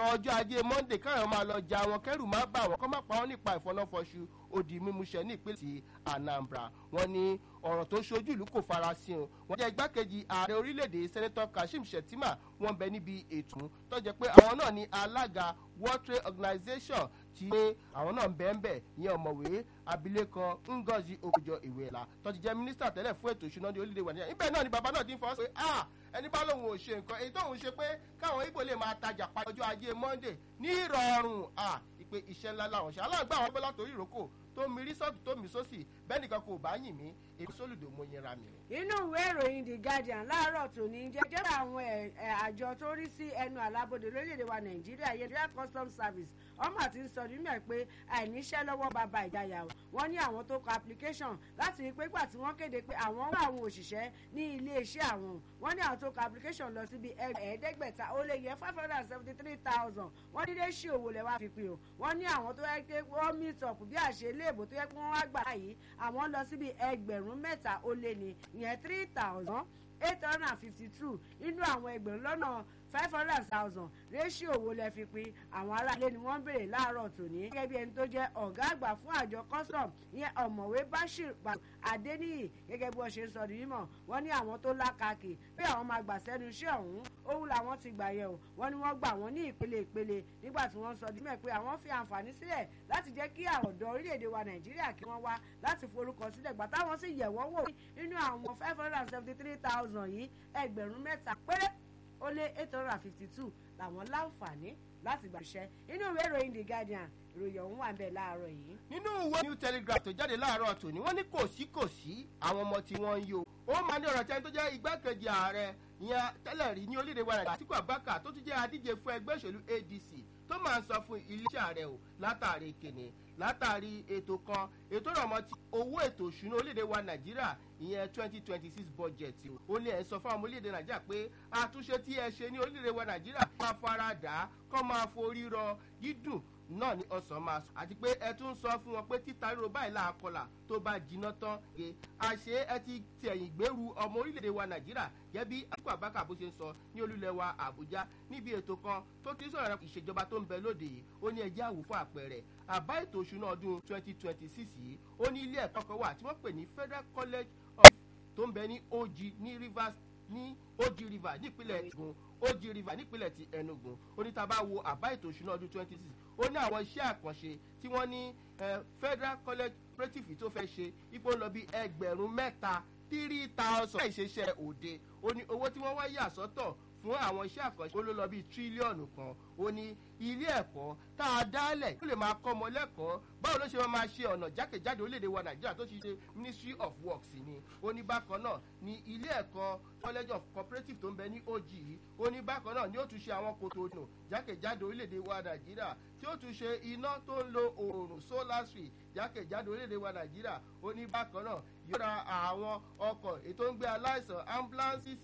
ọjọ́ ajé monday káyọ̀ máa lọ ja wọn kẹ́rù má bà wọ́n kọ́ má pa wọ́n nípa ìfọnáfọṣù odi mímúṣẹ ní ìpínlẹ̀ ti anambra wọn ní ọ̀rọ̀ tó ṣojú ìlú kò farasin o wọ́n jẹ́ igbákejì ààrẹ orílẹ̀-èdè sẹ́nẹ́tọ̀ kashim shettima wọ́n bẹ níbi ètò tó jẹ́ pé àwọn náà ní alága world trade organization ti pé àwọn náà ń bẹ́ẹ̀ bẹ́ẹ̀ ìyẹn ọ̀mọ̀wé abilékan ngozi okojo ìwéla tó ti jẹ́ mínísítà tẹ́lẹ̀ fún ètò ìṣúná ní orílẹ̀-èdè wa níbẹ̀ náà ni bàbá náà ti ń fọwọ́ sí ah ẹni bá lòun ò ṣe nǹkan èyí tóun ṣe pé káwọn ibo lè máa tajà pa ọjọ́ ajé monday ní ìrọ̀rùn ah ìpè iṣẹ́ ńlá làwọn ṣe aláǹgbá àwọn bọ́lá torí ìrókò tó mi rí sọ́ọ̀tù tó mi sósì bẹ́ẹ̀ nìkan kò bá yìn mí èmi sólùdò mo yẹra mi. inú ìwé ìròyìn the guardian láàárọ̀ tòní jẹ́jẹ́ àwọn àjọ tó rí sí ẹnu àlábòde lórílẹ̀‐èdè wa nàìjíríà yẹn customs service ọmọ àti ń sọ nínú ẹ̀ pé àìníṣẹ́ lọ́wọ́ bàbá ìjayà o wọ́n ní àwọn tó kọ application láti rí pé gbà tí wọ́n kéde pé àwọn wà àwọn òṣìṣẹ́ ní iléeṣẹ́ àwọn wọ́n ní àwọn tó kọ application lọ síbi ẹ̀ẹ́dẹ́gbẹ̀ta ó lé yẹ five hundred and seventy three thousand wọ́n ní léṣe òwò lẹ̀ wá fi pin o wọ́n ní àwọn tó yẹ pé wọ́n meet up bí àṣẹ iléèbò tó yẹ pé wọ́n wá gbà yìí àwọn lọ síbi ẹgbẹ̀rún mẹ́ta ó lé ní ìyẹn three thousand eight hundred and fifty two nínú àwọn ẹgbẹ̀rún lọ́nà five hundred thousand ratio owó lẹ fi pin àwọn aráàlú ni wọ́n ń béèrè láàárọ̀ tòní. gẹ́gẹ́ bí ẹni tó jẹ́ ọ̀gá àgbà fún àjọ custom ìyẹn ọ̀mọ̀wé bashir adeniyi gẹ́gẹ́ bí wọ́n ṣe ń sọ ní mímọ̀ wọ́n ní àwọn tó lákàkì pé àwọn máa gbà sẹ́nu iṣẹ́ ọ̀hún òun làwọn ti gbà yẹ̀ o wọ́n ní wọ́n gbà wọ́n ní ìpele ìpele nígbà tí wọ́n sọ dímẹ̀ pé àwọn fi àǹfààní sílẹ̀ láti jẹ́ kí àwọn ọ̀dọ́ orílẹ̀-èdè wa nàìjíríà kí wọ́n wá láti forúkọ sílẹ̀ gbà táwọn sì yẹ̀ wọ́n wò nínú àwọn five hundred and seventy three thousand yìí ẹgbẹ̀rún mẹ́ta péré ó lé eight hundred and fifty two làwọn láǹfààní láti gbàṣẹ nínú ìwé ìròyìn the guardian ìròyìn ọ̀hún wà bẹ́ẹ̀ láàárọ̀ yìí. nínú ìwé new telegraph tó jáde láàárọ̀ tòní wọ́n ní kò sí kò sí àwọn ọmọ tí wọ́n ń yó ó máa ní ọ̀rọ̀ tẹ́ni tó jẹ́ igbákejì ààrẹ ìyẹn tẹ́lẹ̀ rí ní orílẹ̀-èdè wa nàìjíríà àtìkú abaka tó tún jẹ́ adíje fún ẹgbẹ́ òṣèlú adc tó máa ń sọ fún iléeṣẹ́ ààrẹ o látàrí kìnìún látàrí ètò kan ètò ìrọ̀mọ́ ti owó ètò ìṣúná orílẹ̀-èdè wa nàìjíríà ìyẹn twenty twenty six budget o ó ní ẹ̀ sọ fún àwọn orílẹ̀-èdè nàìjíríà pé àtúnṣe tí ẹ ṣe ní orílẹ̀-èdè wa nàìjíríà máa fara dà á kọ́ máa forí rọ dídùn náà ní ọ̀sán máa sùn àti pé ẹ tún sọ fún wọn pé títa ríro báyìí làákọlà tó bá jiná tán ge àṣé ẹ ti tẹ̀yìn gbèrú ọmọ orílẹ̀-èdè wa nàìjíríà gẹ́gẹ́ bí àtúkọ̀ àbákà bó ṣe ń sọ ní olúlẹ̀ wa àbújá níbi ètò kan tó ti sọ̀rọ̀ ìṣèjọba tó ń bẹ lóde yìí ó ní ẹjẹ́ àwò fún àpẹẹrẹ àbá ètò òṣùnà ọdún twenty twenty six yìí ó ní ilé ẹ̀kọ́ kan wà tí wọ́n pè ní federal college of tó ń bẹ ní og ní rivers ní og river nípínlẹ̀ egun og river nípínlẹ̀ ti enugu ó ní tá a bá wo àbá ètò òṣùnà ọdún twenty six ó ní àwọn iṣẹ́ àkànṣe tí wọ́n ní federal college cooperative tó fẹ́ ṣe ipò ń lọ bí ẹgbẹ̀rún mẹ́ta three thousand ìṣeṣẹ́ òde ó ní owó tí wọ́n wá yà sọ́tọ̀ fún àwọn iṣẹ́ àkànṣe ó ló lọ bíi tírílíọ̀nù kan ó ní ilé ẹ̀kọ́ tá a dálẹ̀ ó lè máa kọ́ ọmọ lẹ́kọ̀ọ́ báwo ló ṣe máa ṣe ọ̀nà jákèjádò orílẹ̀-èdè wa nàìjíríà tó ti ṣe ministry of works ni ó ní bákan náà ní ilé ẹ̀kọ́ college of cooperative tó ń bẹ ní og yìí ó ní bákan náà ni ó tún ṣe àwọn kòtò ònà jákèjádò orílẹ̀-èdè wa nàìjíríà tí ó tún ṣe iná tó ń lo oòrùn solar street jákèjádò orílẹ̀-èdè wa nàìjíríà ó ní bákan náà yóò ra àwọn ọkọ̀ ètò ń gbé aláìsàn ambulances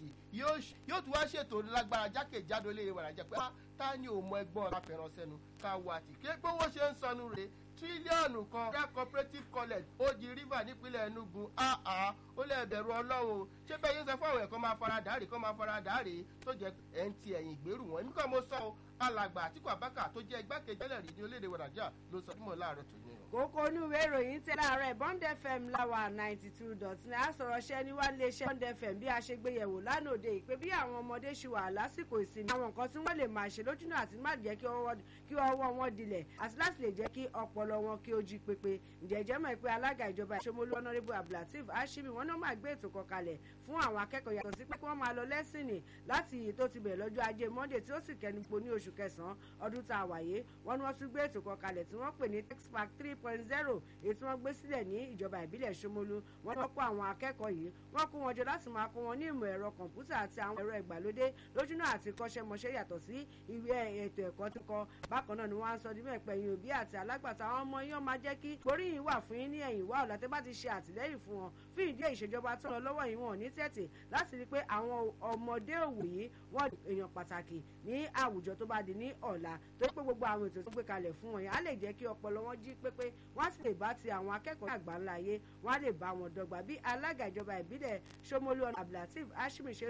yóò tún wá ṣètò lágbára jákèjádò orílẹ̀-èdè wa nàìjíríà pé ta ni ò mọ ẹgbọ́n ọ̀la fẹ́ràn sẹ́nu ká wà tí kí pé wọ́n ṣe ń sọnù rè tírílíọ̀nù kan rẹ́ cooperative college ojì river nípínlẹ̀ enugu áá ó lè bẹ̀rù ọlọ́run ṣé bẹ́ẹ̀ yín sọ fún àwọn ẹ̀kọ́ máa fara dàárè kọ́ máa fara dàárè tó jẹ́ ẹ̀ ń ti ẹ̀yìn ìgbèrú wọn nígbà mo sọ ọ́ alàgbà àtìkù abáka tó jẹ́ igbákejì tẹ́lẹ̀ rí ní orílẹ̀-èdè wàdàjà ló sọ fún mi láàárọ̀ tó ní. kókó inú ìwé ìròyìn tẹ láàárọ̀ bond fm láwa ninety two dot ní àsọ̀rọ̀ṣẹ́ ní wá iléeṣẹ́ bond fm bí a ṣe gbé yẹ̀wò lánàá òde ìpè bí àwọn ọmọdé ṣì wà lásìkò ìsinmi àwọn nǹkan tí wọ́n lè máa ṣe lójúnà àti má jẹ́ kí ọwọ́ wọn dilẹ̀ àti láti lè jẹ́ kí ọpọlọ wọn kí ó jí pépé ǹjẹ́jẹ́ mọ̀ pé alága ìjọba ìṣomolú honourable abdulateef ashimi wọn náà máa gbé ètò kan kalẹ̀ fún àwọn akẹ́kọ̀ọ́ yàtọ̀ sí pé kí wọ́n máa lọ lẹ́sìnì láti iyì tó ti bẹ̀rẹ̀ lọ́jọ́ ajé monday tí ó sì kẹnupo ní oṣù kẹsàn-án ọdún tá a wáyé wọn ni wọ́n tún gbé ètò kan kalẹ̀ tí wọ́n pè ní texpac three point zero èyí tí wọ́n gbé sílẹ̀ ní ìjọba ìbílẹ̀ ṣomolú wọ́n ní wọ́n kó àwọn akẹ́kọ̀ọ́ yìí wọ́n kó wọn jọ láti máa kó wọn ní ìmọ̀ ẹ̀rọ kọ̀ǹpútà àti àwọn ẹ̀rọ ìgbàlódé lójúnà àti kọ́ṣẹ́mọṣẹ́ yàtọ̀ sí ìwé ètò ẹ̀kọ́ tó kọ bákan náà ni wọ́n á sọ dímọ̀ ẹ̀pẹ̀yìn òbí àti alágbàtà àwọn ọmọ yín máa jẹ́ kí oríyìn wà fún yín ní ẹ̀yìn wá ọ̀la tẹ́ bá ti ṣe àtìlẹ́yìn fún wọn fún ìdí ìṣèjọba tó lọ lọ́wọ́ yìí wọn ò ní tẹ̀tẹ̀ láti rí i pé àwọn ọmọdé òwò yìí wọ́n èèyàn pàtàkì ní àwùjọ tó bá di ní ọ̀la tó pé gbogbo àwọn ètò tó gbé kalẹ̀ fún wọn yẹn á lè jẹ́ kí ọpọlọ wọn jí pépé wọ́n á sì lè bá ti àwọn akẹ́kọ̀ọ́ àgbà ńlá yé wọ́n á lè bá wọn dọ́gba bí alága ìjọba ìbílẹ̀ Ṣómólú Abdulateef Ashimi ṣe